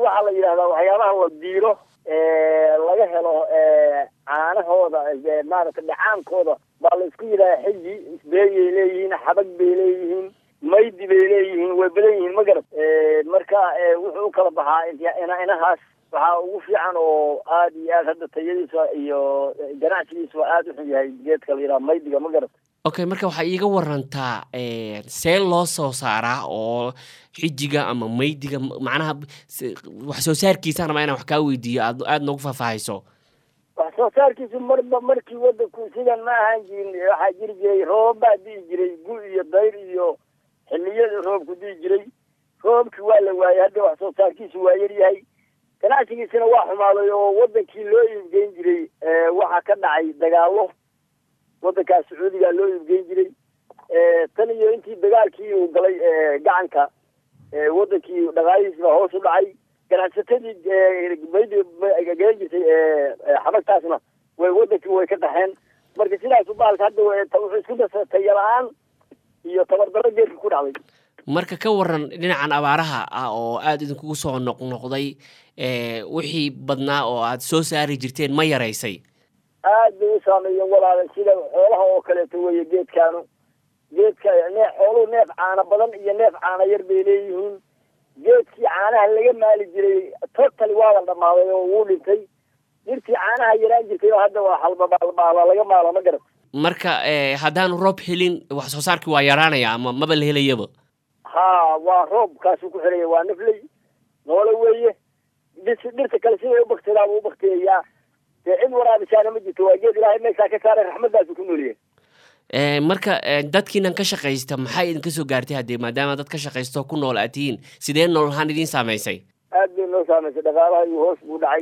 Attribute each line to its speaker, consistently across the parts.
Speaker 1: waxaa la yidhahdaa waxyaabaha la diiro laga helo caanahooda maaragtay dhacaankooda baa la isku yidhaha xiji isbeeyay leeyihiin xabag bay leeyihiin maydi bay leeyihiin way badan yihiin ma garad marka wuxuu u kala baxaa inahaas waxaa ugu fiican oo aad iyo aad hadda tayadiisa iyo ganacsigiisa waa aada u xun yahay geedka la yidhaha maydiga ma garad
Speaker 2: okay marka waxaa iiga warantaa see loo soo saaraa oo xijiga ama maydiga macnaha wax soo saarkiisaan rabaa inaan wax kaa weydiiyo aad aada noogu faahfaahayso
Speaker 1: wax soo saarkiisu marba markii wadanku sidan ma ahaan jirin waxaa jiri jiray roobab baa di'i jiray gu iyo dayr iyo xiliyada roobku di'i jiray roobkii waa la waayay hadda wax soo saarkiisu waa yar yahay ganacsigiisina waa xumaaday oo wadankii loo iibgeyn jiray waxaa ka dhacay dagaalo wadankaas sacuudiga loo iibgeyn jiray tan iyo intii dagaalkii uu galay gacanka wadankii dhaqaalihiis baa hoos u dhacay ganacsatadii galan jirtay xabagtaasna way wadankii way ka qaxeen marka sidaasu baalka hadda wuxuu isku dasa taya la-aan iyo tabardaro geerka ku dhacday
Speaker 2: marka ka waran dhinacan abaaraha ah oo aada idinkugu soo noqnoqday wixii badnaa oo aad soo saari jirteen ma yaraysay
Speaker 1: aad bay u saameeyeen walaala sida xoolaha oo kaleeto weeye geedkaanu geedka neef xooluhu neef caano badan iyo neef caano yar bay leeyihiin geedkii caanaha laga maali jiray totally waa la dhammaaday oo wuu dhintay dhirtii caanaha yaraan jirtay oo hadda waa halbabaalbaala laga maala ma garat
Speaker 2: marka haddaanu roob helin wax soo saarkii waa yaraanaya ama maba la helayaba
Speaker 1: ha waa roobkaasuu ku xiraya waa nafley noole weeye dhis dhirta kale siday u baktidaaba u baktiyayaa dee cid waraabisaana ma jirto waa geed ilaahay meeshaa ka saaray raxmadaasu ku noolyahay
Speaker 2: marka dadkiinan ka shaqaysta maxaa idinka soo gaartay haddee maadaama dad ka shaqaysto ku nool aad tihiin sidee nool ahaan idiin saamaysay
Speaker 1: aad bay noo saamaysay dhaqaalaha iyo hoos buu dhacay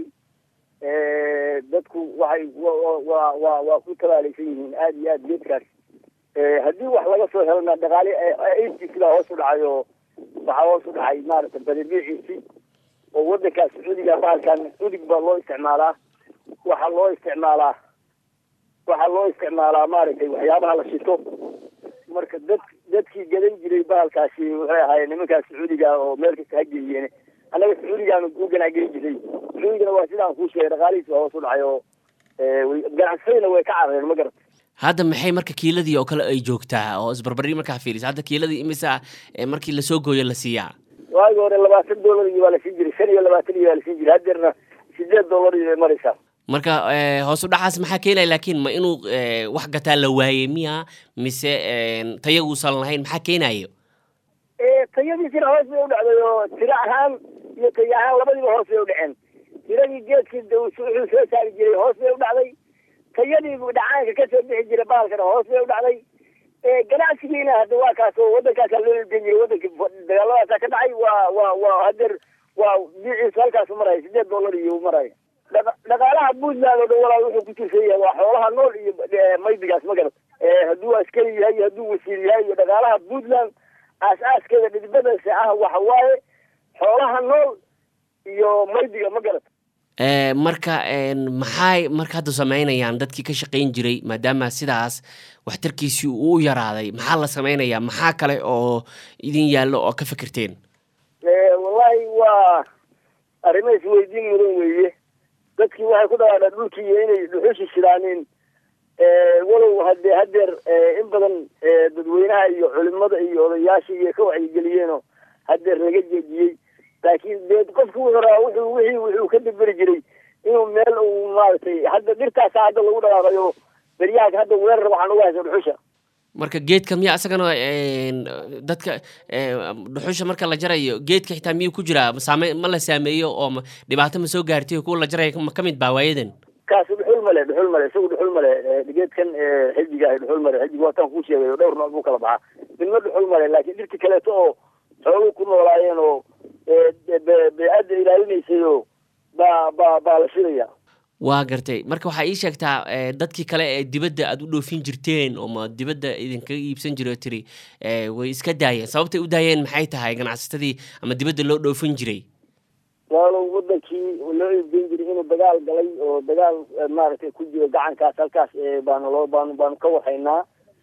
Speaker 1: dadku waxay wa waa waa ku tabaalaysan yihiin aada iyo aad geedkaas haddii wax laga soo helana dhaqaali eighties baa hoos u dhacay oo waxaa hoos u dhacay maaragtay badibiiciisii oo wadankaas sacuudiga bahalkan udig baa loo isticmaalaa waxaa loo isticmaalaa waxaa loo isticmaalaa maaragtay waxyaabaha la shito marka dad dadkii gadan jiray bahalkaasi waxay ahaayeen nimankaas sacuudiga oo meel kasta ha geeyeen annaga sacuudigaanu u ganacgeli jiray sacuudigana waa sidaan kuu sheegay dhaqaalihiis waa hoos u dhacay oo ganacsadina way ka carareen ma garata
Speaker 2: hadda maxay marka kiiladii oo kale ay joogtaa oo isbarbari markaa fiirisa hadda kiiladii imisa markii lasoo gooyo la siiyaa
Speaker 1: waagi hore labaatan dollar iyo waa la siin jiray shan iyo labaatan iyo waa la siin jiray haddeerna sideed dollar iyo bay maraysaa
Speaker 2: marka hoos u dhacaas maxaa keenaya laakiin ma inuu wax gataa la waayey miya mise tayaguusan lahayn maxaa keenayo
Speaker 1: tayadiisina hoos bay u dhacday oo tiro ahaan iyo tayo ahaan labadiiba hoos bay u dhaceen tiradii geedkii wuxuu soo saari jiray hoos bay u dhacday tayadii dhacaanka kasoo bixi jiray bahalkana hoos bay u dhacday ganacsigiina hadda waa kaas oo waddankaasaa loo iibgen jiray wadankii dagaaladaasaa ka dhacay waa waa waa hadeer waa biciisu halkaasu maraya sideed dollar iyo maraya dhaqaalaha puntland oo dhan walaal wuxuu ku tirsan yahay waa xoolaha nool iyo maydigaas ma garat hadduu askari yahay iyo hadduu wasiir yahay iyo dhaqaalaha puntland aas-aaskeeda dhidbadasa ah waxa waaye xoolaha nool iyo maydiga ma garat
Speaker 2: marka maxay marka hadda sameynayaan dadkii ka shaqayn jiray maadaama sidaas waxtarkiisii uu u yaraaday maxaa la sameynayaa maxaa kale oo idin yaallo oo ka fikirteen
Speaker 1: wallahi waa arrimo isweydiin mudan weeye dadkii waxay ku dhawaadhaan dhulkii iyo inay dhuxushi shidaanin walow hadee hadeer in badan dadweynaha iyo culimada iyo odayaasha iyo ka wacyigeliyeenoo hadeer laga jeediyey laakiin dee qofki wuxuu rabaa wuxuu wixii wuxuu ka diberi jiray inuu meel uu maaragtay hadda dhirtaasa hadda lagu dhaqaaqayo beryaha hadda weerar waxaan uga haysa dhuxusha
Speaker 2: marka geedka miya isagana dadka dhuxusha marka la jarayo geedka xitaa miyuu ku jiraa saame ma la saameeyo oo dhibaato ma soo gaartay kuwa la jaraya ka mid baa waayadan
Speaker 1: kaasi dhuxul male dhuxul male isagu dhuxul male geedkan xijiga ah dhuxul male xijiga waataan kuu sheegay dhowr nooc buu kala baxaa midna dhuxul male laakiin dhirti kaleeto oo xooluhu ku noolaayeen oo bee-adda ilaalinaysay oo baa baa baa la shidaya
Speaker 2: waa gartay marka waxaa ii sheegtaa dadkii kale ee dibadda aad u dhoofin jirteen oo ma dibadda idinkaga iibsan jiro tiri way iska daayeen sababtay u daayeen maxay tahay ganacsatadii ama dibadda loo dhoofin jiray
Speaker 1: walow wadankii loo iibgeyn jiray inuu dagaal galay oo dagaal maaragtay ku jiro gacankaas halkaas baanu loo baanu baanu ka waxaynaa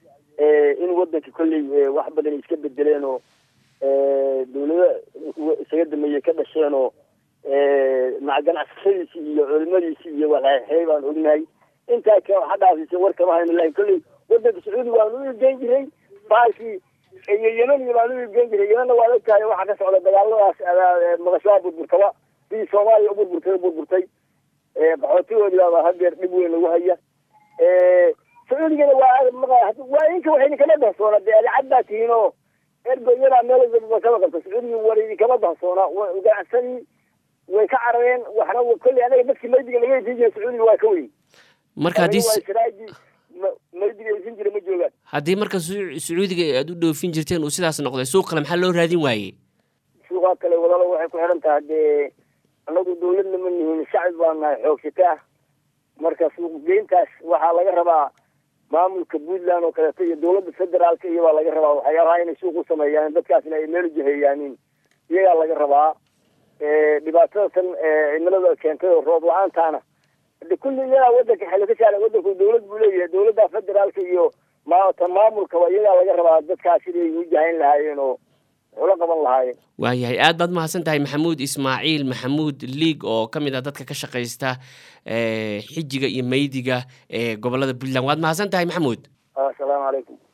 Speaker 1: in wadankii kolley wax badan iska bedeleen oo dawlado isaga dameeyey ka dhasheen oo maca ganacsatadiisi iyo culimadiisi iyo walxeexey baan ognahay intaa ka waxa dhaafisa war kama hayno lakin kolley wadanka sacuudi waanu u iibgeyn jiray baalkii iyo yemaniya baanu u iibgeyn jiray yemanna waad ogtahay waxaa ka socda dagaaladaas maqashaa burburtaba sidii soomaaliya u burburtay burburtay qaxootigoodii baaba hadeer dhib weyn lagu haya sacuudigana waa waa inka waxayna kama dahsoona dee adicad baa tihiin oo ergoyadaa meel kama qabta sacuudiga war kama dahsoona ganacsadii way ka carareen waxna kolley anaga dadkii maydiga laga isin jira sacuudiga waa ka weyn
Speaker 2: marka haddii
Speaker 1: siraaji maydiga isin jira ma joogaan
Speaker 2: haddii marka sacuudiga aad u dhoofin jirteen uu sidaas noqday suuq kale maxaa loo raadin waayey
Speaker 1: suuqaa kale wadalo waxay ku xiran tahay dee anagu dawladna ma nihin shacbi baa nahay xoogsataa marka suuqgeyntaas waxaa laga rabaa maamulka puntland oo kaleeto iyo dawladda federaalka iyo baa laga rabaa waxyaabaha inay suuq u sameeyaan dadkaasna ay meel jaheyaanin iyagaa laga rabaa dhibaatada tan cimilada keentay oo roob la-aantaana de kulli iyagaa wadanka xelo ka saara wadanku dawlad buu leeyahay dawladda federaalka iyo mta maamulkaba iyagaa laga rabaa dadkaas siday u jahayn lahaayeen oo ula qaban lahaayeen
Speaker 2: waayahay aad baad mahadsan tahay maxamuud ismaaciil maxamuud liig oo ka mid ah dadka ka shaqaysta xijiga iyo meydiga ee gobolada puntland waad mahadsan tahay maxamuud
Speaker 1: asalaamu calaykum